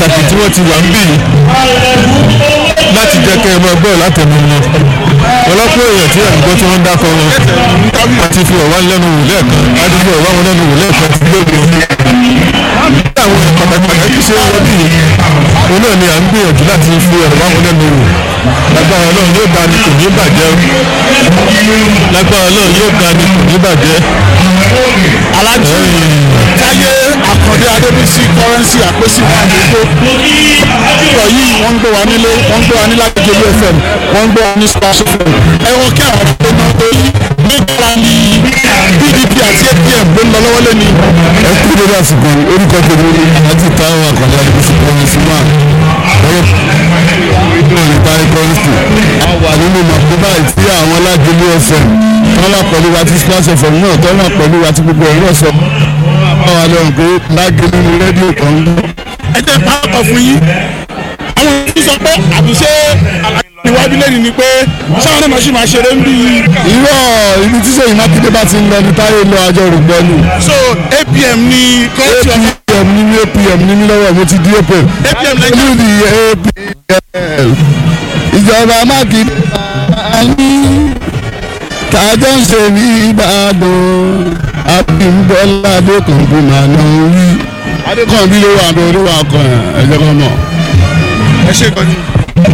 pàtàkì tí wọ́n ti wà ń bì yìí láti jẹ́ kẹ́ ẹ máa gbọ́ látẹnu wọn ọlọ́pọ̀ èèyàn tí àdúgbò tí wọ́n ń dákọ̀ wọn àti fi ọ̀wá lẹ́nu wò lẹ́ẹ̀kan àti fi ọ̀wá wọn lẹ́nu wò lẹ́ẹ̀kan ti gbé wọn. àwọn pàtàkì pàtàkì ṣe ń wọ́n bì yìí òun náà ni à ń gbìyànjú láti fi ọ̀wá wọn lẹ́nu wò lágbára náà yóò da ni kò ní bàjẹ́ lágbára náà yóò da ni kò ní bàjẹ́. alájí táyé àkàndé adébísí kọrẹ́nsì àpèsè wà lóko ọ̀rọ̀ yìí wọ́n ń gbé wa nílé wọ́n ń gbé wa ní lágbègbè fm wọ́n ń gbé wa ní splash fm ẹ̀wọ̀n kí àwọn tó náà tó yí nígbà ní pdp àti apm ló ń lọ lọ́wọ́ lẹ́ni. ẹ kú lórí àsìkò orúkọ tèmi ni àti táwọn àkàndé adébísí kọrẹ́nsì wà lọ́wọ́ táyé kọrẹ́nsì wà nínú màkúbà tí àwọn alágbèlú fm tọ́lá pẹ̀lú wa ti splash fm náà tọ́lá pẹ̀lú wa ti gbogbo ẹ̀rọ sọ báwa lọ́rùn pé lágbèlú ni rédíò kan ń gbọ́. ẹ jẹ́ pàápàá fún yín àwọn yìí sọ pé àbíṣe ìwádìí lẹ́nu ni pé sáwọn náà máa ṣì máa ṣeré ń bí i. irọ́ ibi tí sèyí mákindé bá ti ń lọ ní táyé lọ àjọ rògbọ́nù. so apm ni kọ́ńtì ọ̀gá apm ní ní apm ní ní lọ́wọ́ mo ti di apm. apm lẹ́yìn olú ni apm. ìjọba mákindé ní tàjọ́ ń ṣe ní ìbàdàn abímbọ́lá adékùnkùn máa ná wí. adékùnkùn ló wà bẹ́ẹ̀ ló wà kàn ẹ̀ ẹ̀jẹ̀ kan mọ̀. ẹ ṣe kan ní.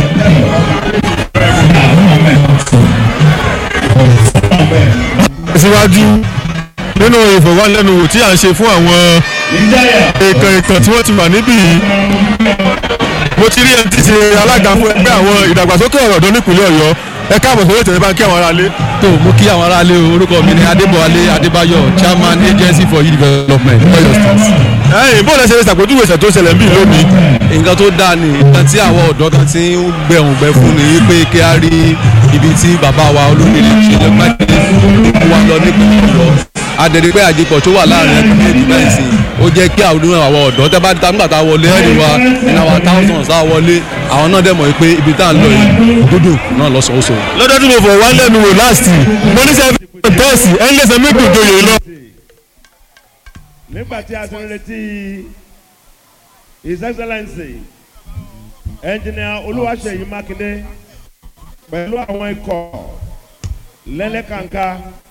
síwájú nínú ìfọ̀wánilẹ́nuwò tí à ń ṣe fún àwọn èèkàn èèkàn tí wọ́n ti wà níbí yìí mo ti rí ẹni tí ṣe alága fún ẹgbẹ́ àwọn ìdàgbàsókè ọ̀rọ̀ ọ̀dọ́ nípìnlẹ̀ ọ̀yọ́ ẹ káàbọ̀ sórí ìtẹ̀lẹ́ bá ń kí àwọn aráalé. tó mo kí àwọn aráalé o orúkọ mi ni adébọ̀wálé adébáyọ̀ chairman agency for youth development ọ̀yọ́ state. ẹ̀yìn bó lẹ ṣe ṣàpèjúwe ìṣẹ̀ tó ṣẹlẹ̀ níbí lónìí. nǹkan tó dáa ni nǹkan tí àwọn ọ̀dọ́ kan ti ń gbẹ̀hùn gbẹ fún ni pé kí á rí ibi tí bàbá wa olómìnira ṣe lè má dé kó wa lọ nípìnlẹ̀ ọ̀yọ́ adẹ̀rẹ̀ pé àjẹpọ̀ tó wà láàrin ẹgbẹ́ méjì báyìí sí ó jẹ́ kí àwọn àwọn ọ̀dọ́ tẹ́ bá nígbà tá a wọlé ẹ̀rí wa ní àwọn thousands tá a wọlé àwọn náà dẹ̀ mọ̀ pé ibi tá a lọ yìí dúdú náà lọ́sọ̀ọ́sọ̀. lọ́dọ̀ tí mo fọ̀ wá lẹ́nu wò láàsì mo ní sẹ́yìn tọ́ọ̀sì ẹ̀ ń lẹ́sẹ̀ mẹ́kùn joyè lọ. nígbà tí a ti ń retí his excellency engineer olúwaṣeyí mákindé pẹ̀lú àwọn ikọ̀ lẹ́lẹ́kànká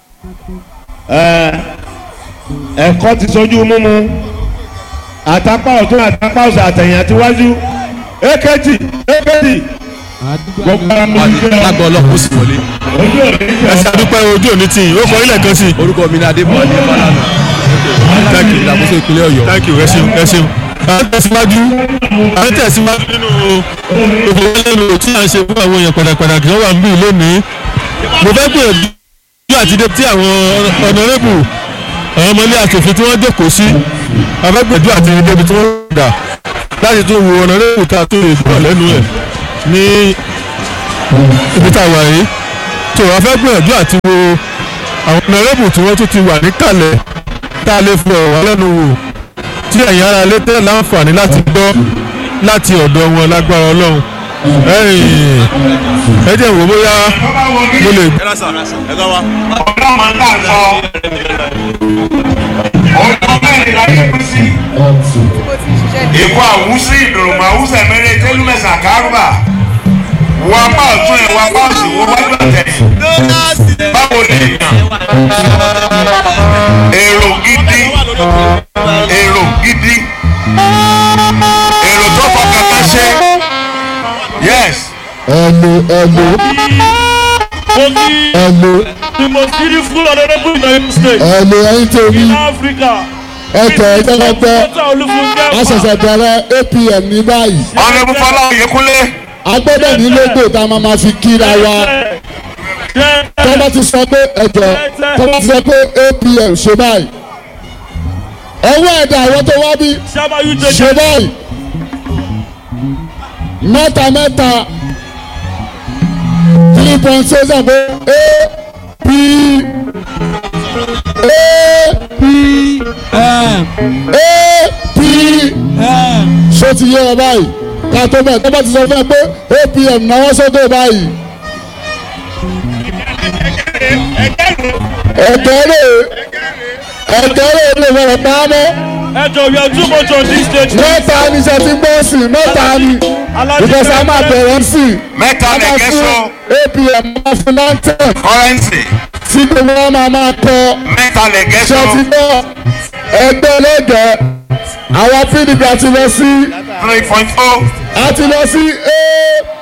ẹ̀kọ́ ti sojú mímu àtàpá ọ̀tún àtàpá ọ̀sẹ̀ àtẹ̀yìn àtiwájú èkejì èkejì gbogbo àwọn ọmọ ìjọ lágbọ́ ọlọ́pàá ó sì wọlé. ojú òní ẹ ṣe àdúpẹ́ ojú òní tì í ó kọ ilẹ̀ kan sí i. orúkọ mi ni adébọ̀wálé fàlànà Thank you. ìdàgbàsókè ìpínlẹ̀ ọ̀yọ́. thank you ẹ ṣeun ẹ ṣeun. à ń tẹ̀síwájú à ń tẹ̀síwájú nínú ìfowópamọ́ tí à ń ṣe fún àwọn èèyàn pàtàkì tó wà níbí lónìí. mo fẹ́ gbìyànjú àti dé tí àwọn ọ̀nàrẹ́bù àwọn ọmọ ilé asòfin tí wọ́n jókòó sí afẹ́gbẹ̀dú àti débi tí wọ́n dà láti tún wo ọ̀nàrẹ́bù tá a tó lè gbọ́ lẹ́nu ẹ̀ ní ibi tá a wà yìí tó afẹ́gbẹ̀dú àti wo àwọn ọ̀nàrẹ́bù tí wọ́n tún ti wà níkàlẹ̀ tá a lè fi ọ̀rọ̀ wá lẹ́nu wò tí ẹ̀yin ara lé tẹ́ láǹfààní láti gbọ́ láti ọ̀dọ̀ wọn lágbára ọlọ́run ẹ̀yìn ẹ jẹ́ wò bóyá mo lè Èkó àwùsí ìdòròmọ̀ àwùsẹ̀ mẹ́rẹ̀ tẹ́lúmẹ̀sà kárùbà. Wọ́n apá ọ̀tún ẹ̀ wọ́n apá òsì wọ́n wájú ọ̀tẹ̀. Báwo lè yàn? Èrò gidi. Èrò gidi. Èrò tó fọkàn tán ṣe. Yes. ẹ̀lò ẹ̀lò ẹ̀lò the most beautiful honourable in Oyo state ẹ̀lò ẹ̀yin tèmi in Africa. ẹ̀tọ́ ẹ̀jẹ̀kọ̀tẹ̀ Dókítà Olúfúnkẹ́ àṣẹ̀ṣẹ̀ bẹ̀rẹ̀ apm ní báyìí Ọ̀nẹ́bù Fọlá Oyèkúnlé. a gbọ́dọ̀ ní lógo tá a máa ma fi kíra wa tó bá ti sọ pé ẹ̀jọ̀ tó bá ti sọ pé apm ṣe báyìí ọwọ́ ẹ̀dá àwọn tó wá bí Sábà yóò ṣe jẹjẹ. báyìí mẹ́ta mẹ́ta three point six ẹ̀ pé a p a p a p ṣó ti yé ọ báyìí ká tó bẹ̀ tó bá ti sọ fún ẹ pé apm náwó sókè báyìí ẹ̀kẹ́ rè ẹ̀kẹ́ rè lè fọ̀rọ̀ pa á mọ́ ẹjọ we are too much on this stage. mẹ́ta ni ṣe ti gbọ́ sí mẹ́ta ni because a máa bẹ̀rẹ̀ sí mẹ́ta a máa lẹ̀kẹ́ fún so apm máa fún lantan kọ́rẹ́nsì tí gbogbo wọn máa máa kọ mẹ́ta lẹ̀kẹ́ so ṣe ti gbọ́ ẹgbẹ́ lẹ́gẹ̀ẹ́ àwọn pdp àti lọ sí three point oh àti lọ sí ap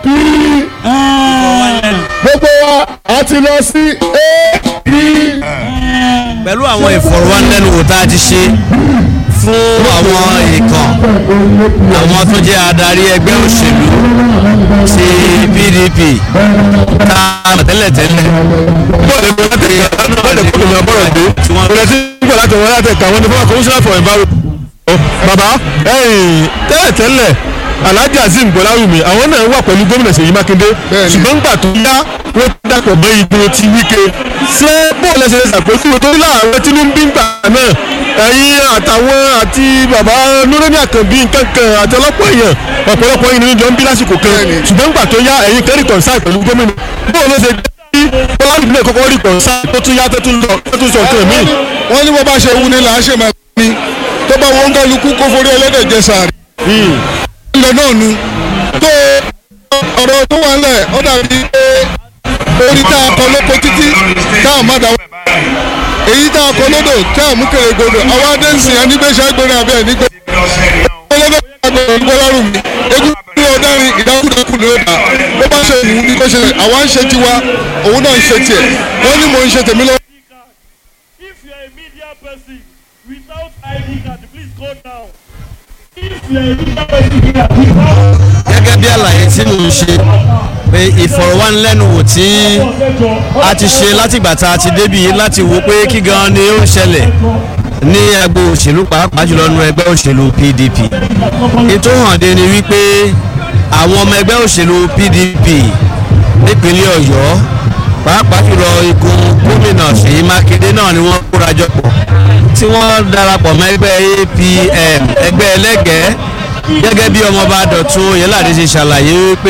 gbogbo wa àti lọ sí ap pẹ̀lú àwọn ìfọ̀rọ̀wánilẹ́nuwò tá a ti ṣe fún àwọn èèkàn àwọn tó jẹ́ adarí ẹgbẹ́ òṣèlú ti pdp tá a mọ̀ tẹ́lẹ̀tẹ́lẹ̀ bọ́ọ̀lù ẹgbẹ́ láti ẹ̀ka bọ́ọ̀lù ẹ̀kọ́ lómi ọgbọ́rọ̀ gbé tí wọ́n bọ́ọ̀lù ẹ̀sìn nígbà láti wọ́n láti ẹ̀ka àwọn onífọ́nà commissioner for environment. bàbá ẹ̀yìn tẹ́lẹ̀tẹ́lẹ̀ alhaji azeem gbọ́láwùmí àwọn náà wà pẹ̀lú gómìnà ṣèyí mákindé Bẹ́ẹ̀ni. ṣùgbọ́n nígbà tó yá wọ́n dàpọ̀ mọ́ ìgboro ti wíkẹ́ ṣé bọ́ọ̀lù ẹ̀sẹ̀ ṣàpèjúwe tó láàárọ̀ tí ní bí ń gbà náà ẹ̀yin àtàwọn àti bàbá nureni àkànbí nkankan àti ọlọ́pọ̀ èèyàn ọ̀pọ̀lọpọ̀ yìí nínú jọ ń bí lásìkò kan Bẹ́ẹ̀ni. ṣùgbọ́n nígbà tó yá ẹ̀yin kẹ́rì kọ̀ǹsáì pẹ̀lú gómìnà bọ́ọ̀lù ẹ̀sẹ̀ bí bọ́ọ̀lù ìbílẹ̀ kọ́kọ́ rí kọ̀ǹsáì tó tún yá tó tún lọ tó tún sọ nǹkan míì wọ́n ní bó bá ṣe wú ni là á ṣe máa ní tó bá wọn kálukú kó forí ẹlẹ́dẹ̀ jẹ sàárì. ilẹ̀ náà nu tó ọ̀rọ̀ tó wà ńlẹ̀ ó dàbí pé orí tá a kọ lóko títí tá a má dáwọ́ èyí tá a kọ lódò tá a mú kéré gbòdò àwọn adé ń sìn ẹnigbẹ́sẹ̀ gbóni àbí ẹnigbẹ́ ọlọ́dọ̀ àgbẹ̀ ìgbọ́lárùn mi egun ní ọ̀darin ìdákùdákù ni ó dà bó bá ṣe wù ú ní kó ṣe àwa ń ṣe tiwa òun náà ń ṣe tiẹ̀ wọ́n ní mò ń ṣe tèmi lọ́wọ́. if you are a media person without id card please go down. if you are a media person here without gẹ́gẹ́ bí àlàyé tí mò ń ṣe pé ìfọ̀rọ̀wánilẹ́nuwò tí a ti ṣe látìgbà tá a ti débi yìí láti wo pé kí gan ni ó ń ṣẹlẹ̀ ní agbo òṣèlú pàápàá jùlọ nínú ẹgbẹ́ òṣèlú pdp ètò hànde ni wípé àwọn ọmọ ẹgbẹ́ òṣèlú pdp nípínlẹ̀ ọ̀yọ́ pàápàá jùlọ igun gómìnà ṣèyí mákindé náà ni wọ́n kóra jọ pọ̀ tí wọ́n darapọ̀ mọ́ ẹgbẹ́ apm ẹgbẹ́ ẹlẹ́gẹ̀ẹ́ gẹ́gẹ́ bí ọmọọba dọ̀tun oyèládé ṣe ṣàlàyé wípé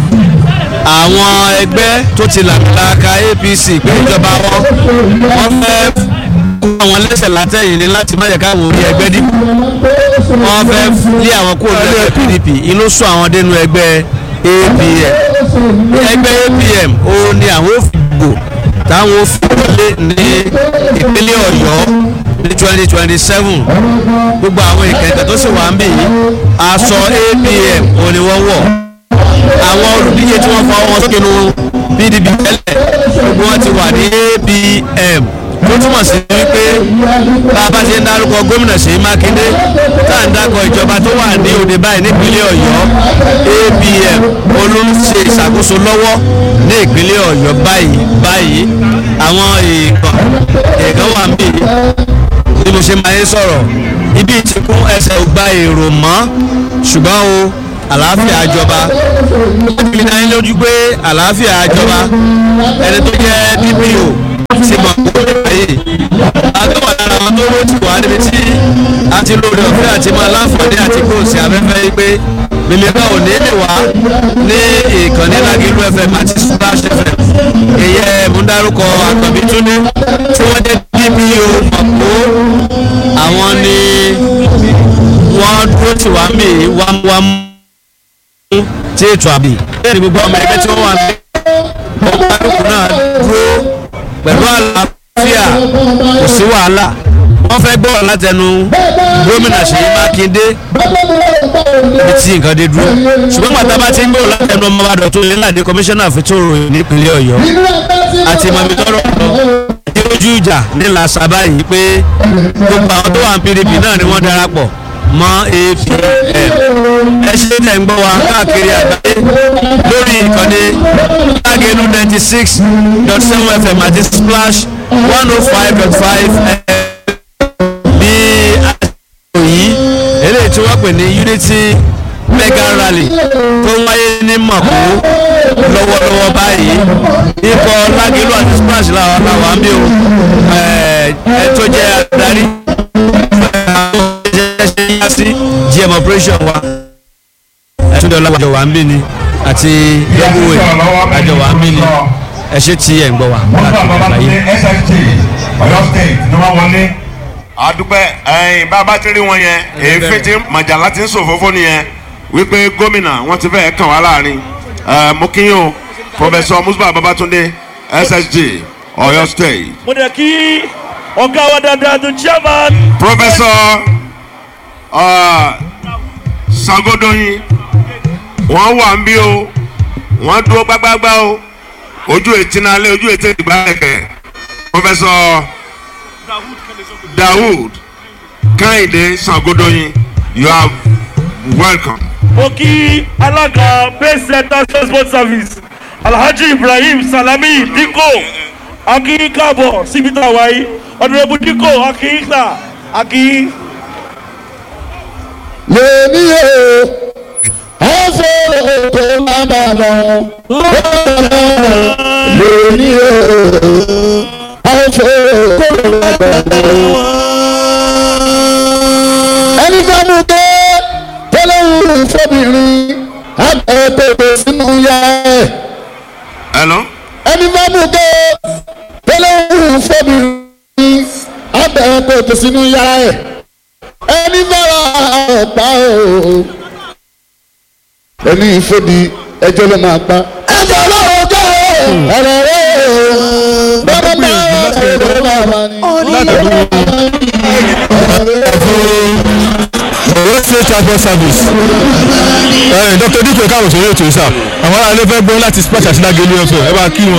àwọn ẹgbẹ́ tó ti làmìlaka apc pé ìjọba wọn wọ́n fẹ́ kó àwọn lẹ́sẹ̀ látẹ̀yìn ní láti má jẹ́ káwọn orí ẹgbẹ́ dìbò wọ́n fẹ́ lé àwọn kúrò ní ẹgbẹ́ pdp inú sọ àwọn dénú ẹgbẹ́ apm ẹgbẹ́ apm ó ní àwọn ò fi gbò táwọn ò fi wọlé ní ìpínlẹ̀ ọ̀yọ́ ní twenty twenty seven gbogbo àwọn ìkẹ̀kẹ̀ tó sì wà ń bì yìí aṣọ apm ò ní wọ́n wọ̀ àwọn olùdíje tí wọ́n fa wọn sókè nu pdp tẹ́lẹ̀ gbogbo wọn ti wà ní apm tó túmọ̀ sí wípé bá a bá ṣe ń dárúkọ gómìnà ṣèyí mákindé tá à ń dákọ̀ ìjọba tó wà ní òde báyìí nípínlẹ̀ ọ̀yọ́ apm olóṣè ìṣàkóso lọ́wọ́ ní ìpínlẹ̀ ọ̀yọ́ báyìí báyìí àwọn èèkàn èèkàn wà ń bì bí mo ṣe máa ń sọ̀rọ̀ ibi ìtìkún ẹsẹ̀ ò gba èrò mọ́ ṣùgbọ́n o àlàáfíà jọba láti fi dání lójú pé àlàáfíà jọba ẹni tó jẹ́ dpo ti mọ̀ kó lè báyìí àgbẹ̀wò lára wọn tó ló ti wà níbi tí a ti lóore ọ̀fẹ́ àti máa láǹfààní àti kó o sí afẹ́fẹ́ yìí pé mímíkà ò ní lè wá ní ìkànnì lágìlú fm àti splash fm èyẹ múndárúkọ àkànbí túnde tí wọ́n jẹ́ dpo mọ̀kó àwọn ni wọ́n dúró tì wá mí wámúwámú tí ètò àbí bẹ́ẹ̀ ni gbogbo ọmọ ẹgbẹ́ tí wọ́n wà ń bẹ́ ọmọ àdúgbò náà dúró pẹ̀lú àlàáfíà kò sí wàhálà wọ́n fẹ́ gbọ́ látẹnu gómìnà ṣèyí mákindé ibi tí nǹkan dé dúró ṣùgbọ́n pàtà bá ti ń gbọ́ látẹnu ọmọ àdọ̀ tó lé láde kọmíṣánná fìtòrò nípínlẹ̀ ọ̀yọ́ àti mọ̀mí tọrọ àti ojú ìjà nílà sábà yìí pé gbogbo àwọn tó wà ní pdp náà ni wọ́n darapọ̀ mọ́ apm ẹ ṣe tẹ̀ ń gbọ́ wa káàkiri àgbáyé lórí ìkànnì lágẹ̀ẹ́nu ninety six dot seven fm àti splash one oh five dot five bí àsìkò yìí eléyìí tí wọ́n pè ní unity mega rally tó wáyé ní mọ̀kú lọ́wọ́lọ́wọ́ báyìí ikọ̀ lágẹ̀ẹ́nu àti splash làwọn làwọn ń bí o ẹ tó jẹ́ adarí ṣe yá sí gm operation wa ẹtúndé ọlọ́wọ́ wa ń bí ni àti yẹ́bùwé àjọ wa ń bí ni ẹ ṣe tí ẹ̀ ń gbọ́ wa wọ́n bá káàkiri bàbá tó àgbáyé. ní sft ọ̀yọ́ state ni wọ́n wọlé àdúpẹ́ ẹ̀yìn bàbá ti rí wọn yẹn èéfín tí màjàlá ti ń sòfófó nìyẹn wípé gómìnà wọn ti fẹ́ẹ́ kàn wá láàrin ẹ̀ mo kí yín o pọfẹsọ musuba babatunde ssg ọ̀yọ́ state mo dẹ̀ kí ọ̀gá wa dáadáa tó chairman pọfẹsọ sagodoyin wọn wà ń bí o wọn dúró gbágbágbá o ojú ètí náà lé ojú ètí ìgbà kẹkẹ pọfẹsọ dawood kẹ́hìndé sagodoyin you are welcome. mo kí alága base center transport service alhaji ibrahim salami diko akin káàbọ̀ síbi tá a wáyé ọ̀dùnrẹ́bù diko akin ta akin. lèmi o ẹ fẹ́ tó má bà lọ lèmi o ẹ fẹ́ tó má bà lọ. ẹni bá mú tó tẹ́lẹ̀wù fọ́bìnrin àgbẹ̀ pèpè sínú yá ẹ̀ hello. ẹni bá mú tó tẹ́lẹ̀wù fọ́bìnrin àgbẹ̀ pèpè sínú yá ẹ̀ ẹni bára ọ̀pá o ẹni ìfòdì ẹjọ́ ló máa pa. ẹjọ́ ló jẹ́ ọ̀rọ̀ rẹ̀ bàbá bá ẹjọ́ ló máa pa ni. ọ̀rọ̀ ṣe transport service ẹ̀ dr dike káwọn sọ̀rọ̀ ètò ìsà àwọn aráàlú fẹ́ gbọ́ láti splash àti lágẹ̀lú ẹ̀fọ́ ẹ bá kí wọn.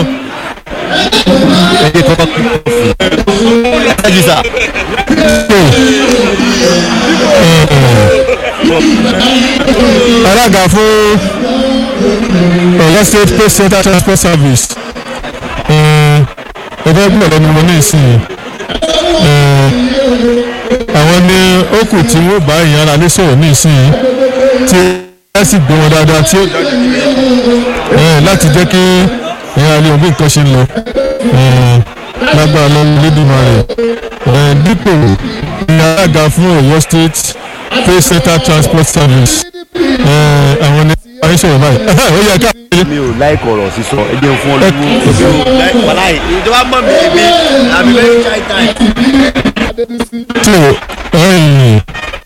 alága fún ọ̀yọ́ state post center transport service ẹgbẹ́ gbọ́dọ̀ lẹ́nu wọn ní ìsìn àwọn ní ó kù tí wọ́n bá ìyẹn ara lé sọ̀rọ̀ ní ìsìn tí ẹ sì gbé wọn dáadáa tí ó láti jẹ́ kí ìyẹn alẹ́ òbí nǹkan ṣe ń lọ lágbára lọ́wọ́ lédìmọ̀ rẹ̀ dípò ní alága fún ọ̀yọ́ state post center transport service àwọn ní àyíṣẹ́ báyìí ó yẹ ká mi ò láì kọ̀rọ̀ sísọ ẹ jẹun fún ọlọ́wọ́. wàláì ìjọba mọ̀ mí èmi àbí very shy time. tó ẹ̀yìn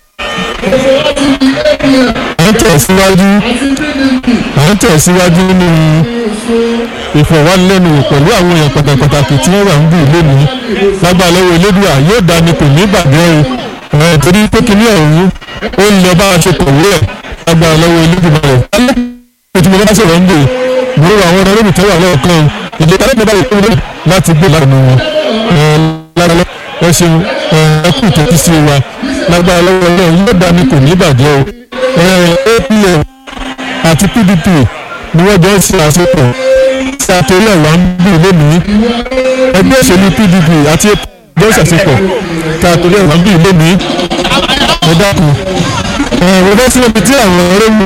à ń tẹ̀síwájú à ń tẹ̀síwájú nínú ìfọ̀wánilẹ́nuwò pẹ̀lú àwọn èèyàn pàtàkì pàtàkì tí wọ́n wà ń bù lónìí lágbára lọ́wọ́ elédùà yóò dání kò ní bàjẹ́ o ẹ̀ torí pé kíní ọ̀hún ó ń lọ bá a ṣe kọ̀wé ẹ̀ lágbára lọ́wọ́ elédùà rẹ̀ ètò ìmọ̀lẹ́ bá sọ̀rọ̀ ń bò gbogbo àwọn ọ̀rọ̀ lóbi tó wà lọ́ọ̀kan ìdè tàbí ìpínlẹ̀ báyìí kúrò láti gbé lára wọn lára lọ ẹ ṣeun ẹ kú ìtẹ́tí sí wa lágbára lọ́wọ́ náà yóò dání kò ní bàjẹ́ o apm àti pdp ni wọ́n jọ ń ṣe àsopọ̀ sí àtòrí ọ̀wá ń bù lónìí ẹgbẹ́ òṣèlú pdp àti apm jọ ń ṣàṣepọ̀ sí àtòrí ọ̀wá ń bù lónìí ẹ dákun ẹ wọ́n fẹ́ sí omi tí àwọn ọ̀rẹ́ wù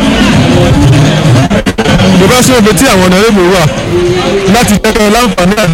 mo bá sí omi tí àwọn ọ̀nà rẹ̀ mi wà láti jẹ́ kí wọ́n láǹfààní àti.